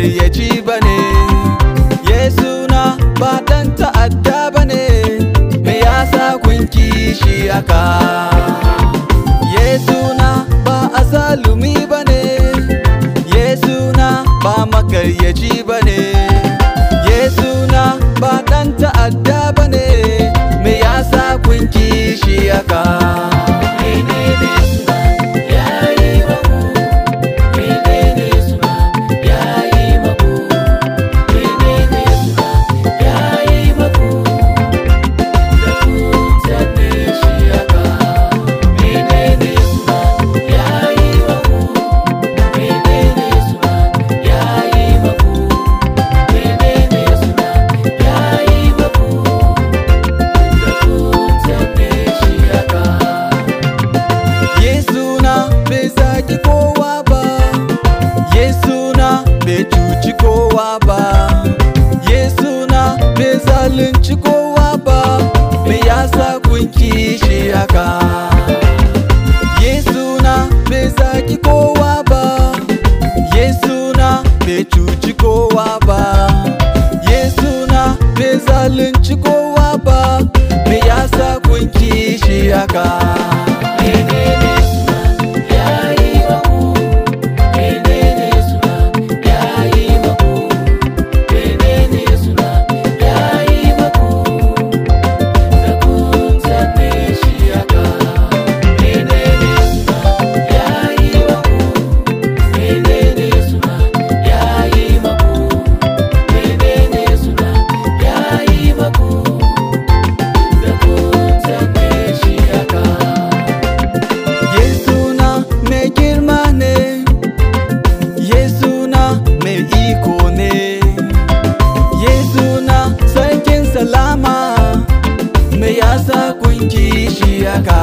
makaryaci ba ne yesu na ba dan ta'adda ba ne me yasa kun kishi haka yesu na ba azalumi ba ne yesu na ba makaryaci ba ne yesu na ba dan ta'adda ba ne me yasa kun kishi haka Menene suna yayi maku Menene suna yayi maku Menene suna yayi maku Da kun sane shi haka Menene suna yayi maku Menene suna yayi maku Menene suna yayi maku Da kun sane shi haka Yesu na bai zaki kowa ba Yesu na bai cuci kowa ba Yesu na bai zalunci kowa ba Me yasa kun kishi haka Yesu na bai zaki kowa ba Yesu na bai cuci kowa ba Yesu na bai zalunci kowa ba Me yasa kun kishi haka Menene suna yayi maku Menene suna yayi maku Menene suna yayi maku Da kun sane shi haka Menene suna yayi maku Menene suna yayi maku Menene suna yayi maku Da kun sane shi haka Yesu na mai girma ne, Yesu na mai iko ne, Yesu na sarkin salama, me yasa kun kishi haka.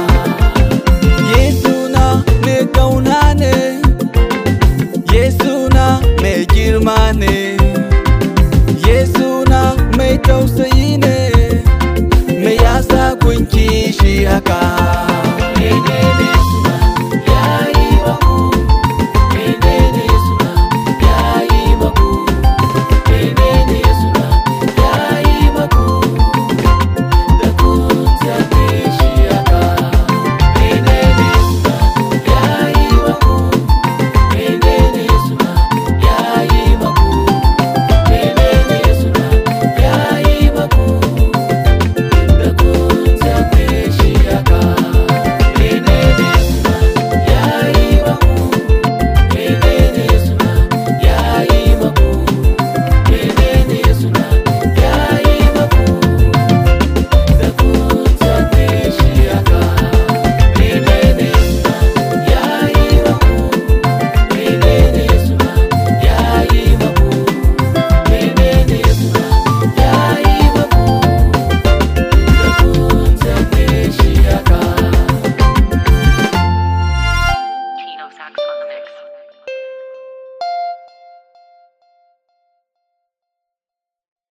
Yesu na mai kauna ne, Yesu na mai girma ne, Yesu na mai tausayi ne, me yasa kun kishi haka. Menene suna yayi maku Menene suna yayi maku Menene suna yayi maku Da kun sane shi haka Menene suna yayi maku Menene suna yayi maku Menene suna yayi maku Da kun sane shi haka Menene suna yayi maku Menene suna yayi maku Menene suna yayi maku Da kun sane shi haka Menene suna yayi maku Menene suna yayi maku Menene suna yayi maku Da kun sane shi haka Tino Sax on the mix.